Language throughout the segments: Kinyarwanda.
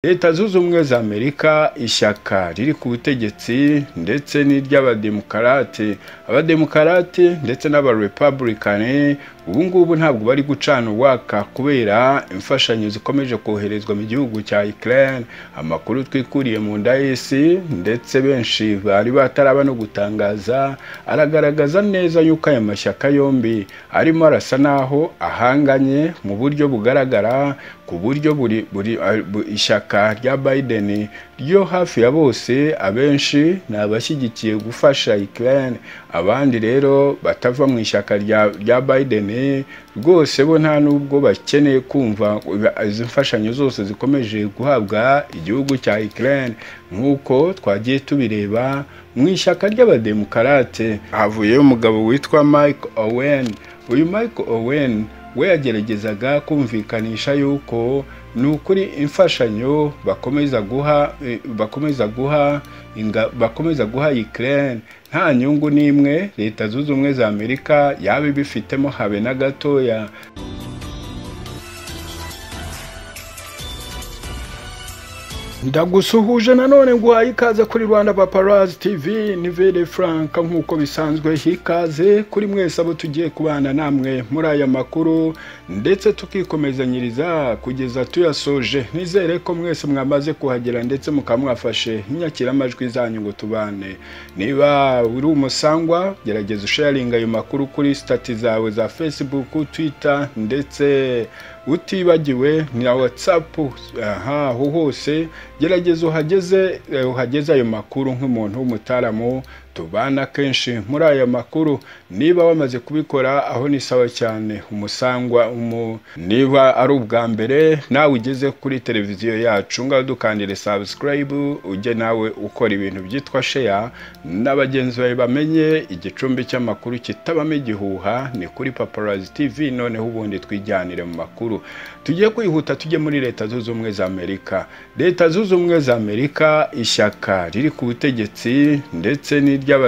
Leta zunze ubumwe za Amerika ishyaka riri ku butegetsi ndetse n'iry'abademokarate abademokarate ndetse n'abarepabulikani ubu ngubu ntabwo bari gucana uwaka kubera imfashanyo zikomeje koherezwa mu gihugu cya Ukraine amakuru twikuriye mu ndayisi ndetse benshi bari bataraba no gutangaza aragaragaza neza yuko aya mashyaka yombi arimo arasa naho ahanganye mu buryo bugaragara ku buryo buri, buri, buri ishyaka rya Biden ryo hafi ya bose abenshi ni abashyigikiye gufasha Ukraine abandi rero batava mu ishyaka rya, rya Biden rwose bo nta nubwo bakeneye kumva izi mfashanyo zose zikomeje guhabwa igihugu cya Ukraine nk'uko twagiye tubireba mu ishyaka ry'abademokarate havuyeyo umugabo witwa Mike Owen uyu Mike Owen we yageragezaga kumvikanisha yuko ni ukuri imfashanyo bakomeza guha bakomeza guha inga, bakomeza guha Ukraine nta nyungu n'imwe leta zunze ubumwe za Amerika yaba ibifitemo habe na gatoya ndagusuhuje nanone nguhaye ikaze kuri rwanda paparazi tv ni vere furanka nk'uko bisanzwe hikaze kuri mwese abo tugiye kubana namwe muri aya makuru ndetse tukikomezanyiriza kugeza tuyasoje nizere ko mwese mwamaze kuhagera ndetse mukamwafashe inyakiramajwi zanyu ngo tubane niba uri umusangwa gerageza usharinga ayo makuru kuri sitati zawe za fesibuku twita ndetse utibagiwe na watsapu aho hose gerageza uhageze uhageze ayo makuru nk'umuntu w'umutaramu tubana kenshi muri aya makuru niba wamaze kubikora aho ni sawa cyane umusangwa umu niba ari ubwa mbere nawe ugeze kuri televiziyo yacu ngaho dukandire subscribe ujye nawe ukora ibintu byitwa share na bagenzi bawe bamenye igicumbi cy'amakuru kitabamo igihuha ni kuri paparazzi tv noneho ubundi twijyanire mu makuru tugiye kwihuta tujye muri leta zunze ubumwe za amerika leta zunze ubumwe za amerika ishyaka riri ku butegetsi ndetse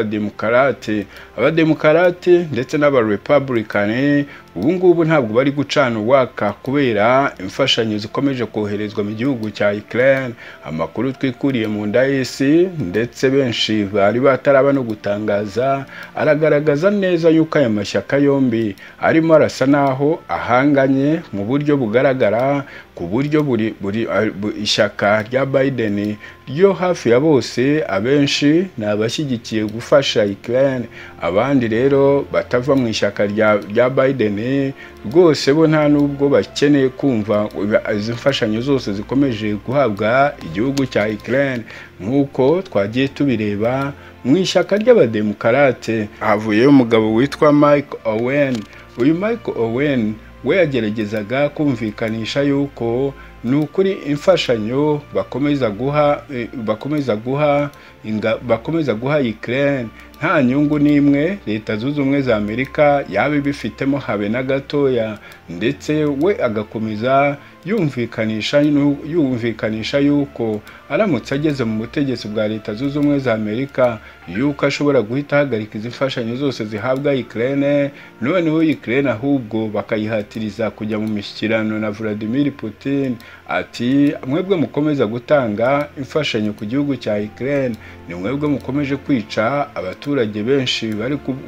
n'iry'abademokarate abademokarate ndetse n'abarepabulikani ubu ngubu ntabwo bari gucana uwaka kubera imfashanyo zikomeje koherezwa mu gihugu cya Ukraine amakuru twikuriye mu ndayisi ndetse benshi bari bataraba no gutangaza aragaragaza neza yuko aya mashyaka yombi arimo arasa naho ahanganye mu buryo bugaragara ku buryo buri, buri, buri ishyaka rya Biden ryo hafi ya bose abenshi ni abashyigikiye gufasha Ukraine abandi rero batava mu ishyaka rya, rya Biden rwose bo nta nubwo bakeneye kumva izi mfashanyo zose zikomeje guhabwa igihugu cya Ukraine nk'uko twagiye tubireba mu ishyaka ry'abademokarate havuyeyo umugabo witwa Mike Owen uyu Mike Owen we yageragezaga kumvikanisha yuko ni ukuri imfashanyo bakomeza guha bakomeza guha inga, bakomeza guha Ukraine nta nyungu n'imwe leta zunze ubumwe za Amerika yaba ibifitemo habe na gatoya ndetse we agakomeza yumvikanisha yumvikanisha yuko aramutse ageze mu butegetsi bwa leta zunze ubumwe za Amerika yuko ashobora guhita ahagarika izi mfashanyo zose zihabwa Ukraine noneho Ukraine ahubwo bakayihatiriza kujya mu mishyikirano na Vladimir Putin ati mwebwe mukomeza gutanga imfashanyo ku gihugu cya Ukraine ni mwebwe mukomeje kwica abaturage benshi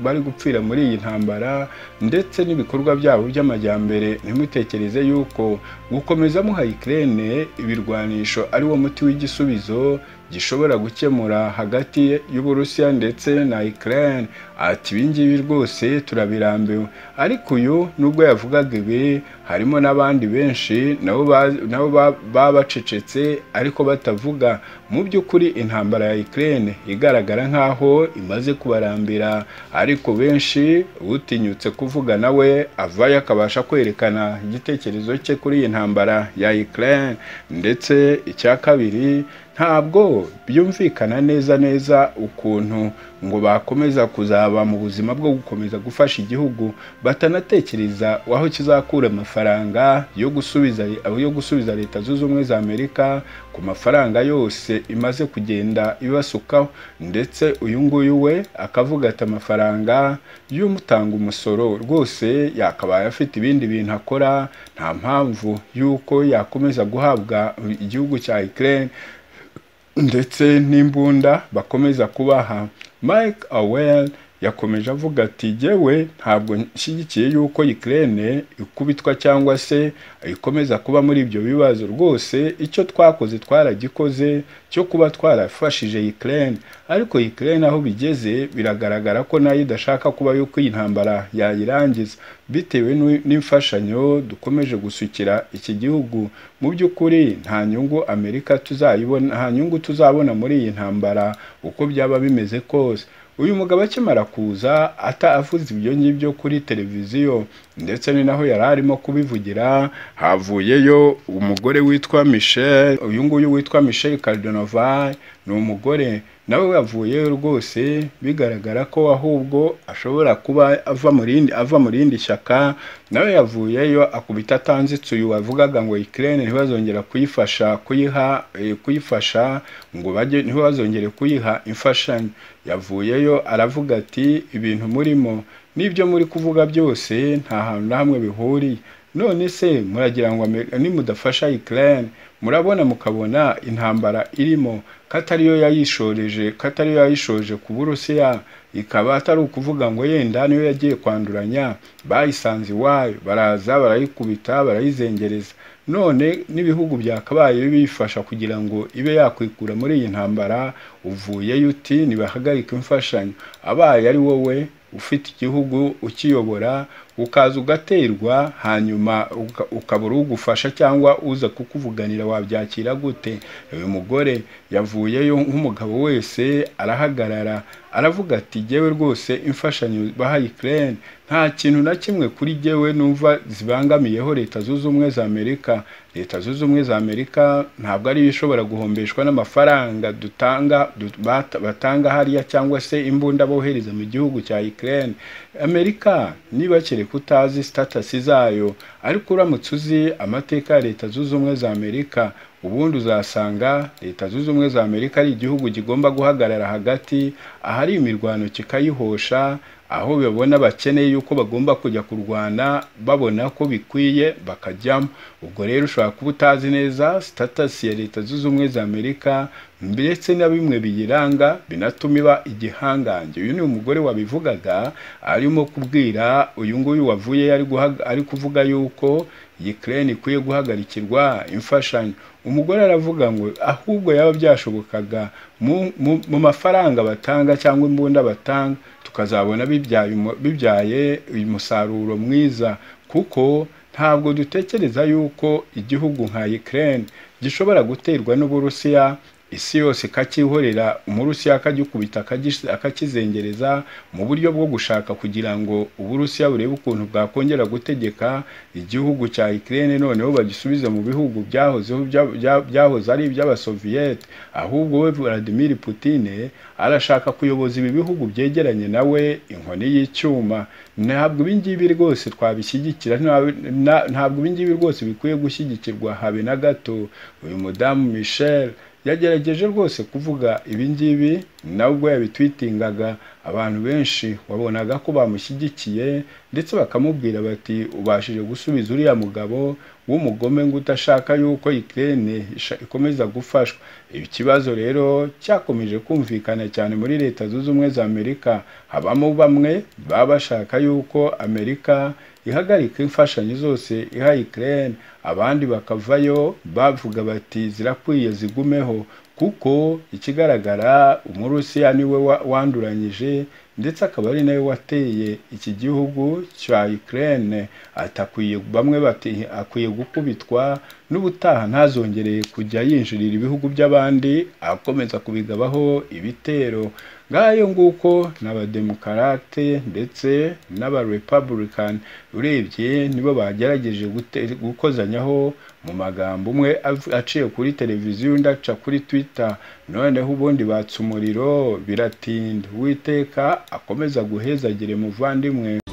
bari gupfira muri iyi ntambara ndetse n'ibikorwa byabo by'amajyambere ntimutekereze yuko gukomeza muha Ukraine ibirwanisho ari wo muti w'igisubizo gishobora gukemura hagati y'uburusiya ndetse na Ukraine ati ibingibi rwose turabirambiwe ariko uyu nubwo yavugaga ibi harimo n'abandi benshi nabo nabo baba bacecetse ariko batavuga mu by'ukuri intambara ya Ukraine igaragara nk'aho imaze kubarambira ariko benshi utinyutse kuvuga nawe avayo akabasha kwerekana igitekerezo cye kuri iyi ntambara ya Ukraine ndetse icya kabiri ntabwo byumvikana neza neza ukuntu ngo bakomeza kuzaba mu buzima bwo gukomeza gufasha igihugu batanatekereza aho kizakura amafaranga yo gusubiza yo gusubiza leta zunze ubumwe za amerika ku mafaranga yose imaze kugenda ibasukaho ndetse uyu nguyu we akavuga ati amafaranga y'umutanga umusoro rwose yakabaye afite ibindi bintu akora nta mpamvu y'uko yakomeza guhabwa igihugu cya Ukraine ndetse n'imbunda bakomeza kubaha Mike Awell yakomeje avuga ati jyewe ntabwo nshyigikiye yuko Ukraine ikubitwa cyangwa se ikomeza kuba muri ibyo bibazo rwose icyo twakoze twaragikoze cyo kuba twarafashije Ukraine ariko Ukraine aho bigeze biragaragara ko nayo idashaka kuba yuko iyi ntambara yayirangiza bitewe n'imfashanyo dukomeje gusukira iki gihugu mu by'ukuri nta nyungu Amerika tuzayibona nta nyungu tuzabona muri iyi ntambara uko byaba bimeze kose uyu mugabo akimara kuza atavuze ibyo ngibyo kuri televiziyo ndetse ni naho yari arimo kubivugira havuyeyo umugore witwa michelle uyu nguyu witwa michelle cardonovai ni umugore nawe yavuyeyo rwose bigaragara ko ahubwo ashobora kuba ava mu rindi ava mu rindi shyaka nawe yavuyeyo akubita atanzitse uyu wavugaga ngo ikirere ntibazongera kuyifasha kuyiha kuyifasha ngo bajye ntibazongere kuyiha imfashanyo yavuyeyo aravuga ati ibintu murimo n'ibyo muri kuvuga byose nta hantu na hamwe bihuriye none se muragira ngo nimudafasha ikirere murabona mukabona intambara irimo ko atariyo yayishoreje ko atariyo yayishoje ku burusiya ikaba atari ukuvuga ngo yenda niyo yagiye kwanduranya bayisanze iwayo baraza barayikubita barayizengereza none n'ibihugu byakabaye bibifasha kugira ngo ibe yakwikura muri iyi ntambara uvuyeyo uti nibahagarike imfashanyo abaye ari wowe ufite igihugu ukiyobora ukaza ugaterwa hanyuma ukabura ugufasha cyangwa uza kukuvuganira wabyakira gute uyu mugore yavuyeyo nk'umugabo wese arahagarara aravuga ati jyewe rwose imfashanyo baha Ukraine nta kintu na kimwe kuri jyewe numva zibangamiyeho leta zunze ubumwe za Amerika leta zunze ubumwe za Amerika ntabwo ariyo ishobora guhombeshwa n'amafaranga dutanga batanga hariya cyangwa se imbunda bohereza mu gihugu cya Ukraine Amerika niba kereka utazi sitatasi zayo ariko uramutse uzi amateka ya leta zunze ubumwe za Amerika ubundi uzasanga leta zunze ubumwe za amerika ari igihugu kigomba guhagarara hagati ahari imirwano kikayihosha aho babona bakeneye yuko bagomba kujya kurwana babona ko bikwiye bakajyamo ubwo rero ushobora kuba utazi neza sitatasi ya leta zunze ubumwe za amerika ndetse na bimwe biyiranga binatuma iba igihangange uyu ni umugore wabivugaga arimo kubwira uyu nguyu wavuye ari kuvuga yuko Ukraine ikwiye guhagarikirwa imfashanyo umugore aravuga ngo ahubwo yaba byashobokaga mu mafaranga batanga cyangwa imbunda batanga tukazabona bibyaye umusaruro mwiza kuko ntabwo dutekereza yuko igihugu nka Ukraine gishobora guterwa n'uburusiya isi yose ikakihorera umurusiya akagikubita akakizengereza mu buryo bwo gushaka kugira ngo uburusiya burebe ukuntu bwakongera gutegeka igihugu cya Ukraine noneho bagisubize mu bihugu byahozeho byahoze ari iby'abasoviyete ahubwo we Vladimir Putin arashaka kuyoboza ibi bihugu byegeranye nawe inkoni y'icyuma ntabwo ibingibi rwose twabishyigikira ntabwo ibingibi rwose bikwiye gushyigikirwa habe na gato uyu mudamu Michel yagerageje rwose kuvuga ibingibi nabwo yabitwitingaga abantu benshi wabonaga ko bamushyigikiye ndetse bakamubwira bati ubashije gusubiza uriya mugabo w'umugome ngo udashaka yuko ikirere ikomeza gufashwa ikibazo rero cyakomeje kumvikana cyane muri leta zunze ubumwe za amerika habamo bamwe baba bashaka yuko amerika ihagarika imfashanyo zose iha ikirere abandi bakavayo bavuga bati zirakwiye zigumeho kuko ikigaragara umurusiya niwe wanduranyije ndetse akaba ari nawe wateye iki gihugu cya Ukraine ati akwiye bamwe bati akwiye gukubitwa n'ubutaha ntazongereye kujya yinjirira ibihugu by'abandi akomeza kubigabaho ibitero ngayo nguko n'abademokarate ndetse n'abarepabulikani urebye nibo bagerageje gute- gukozanyaho mu magambo umwe av- aciye kuri televiziyo undi aca kuri twita noneho ubundi batsa umuriro biratinda uwiteka akomeza guhezagire muvandimwe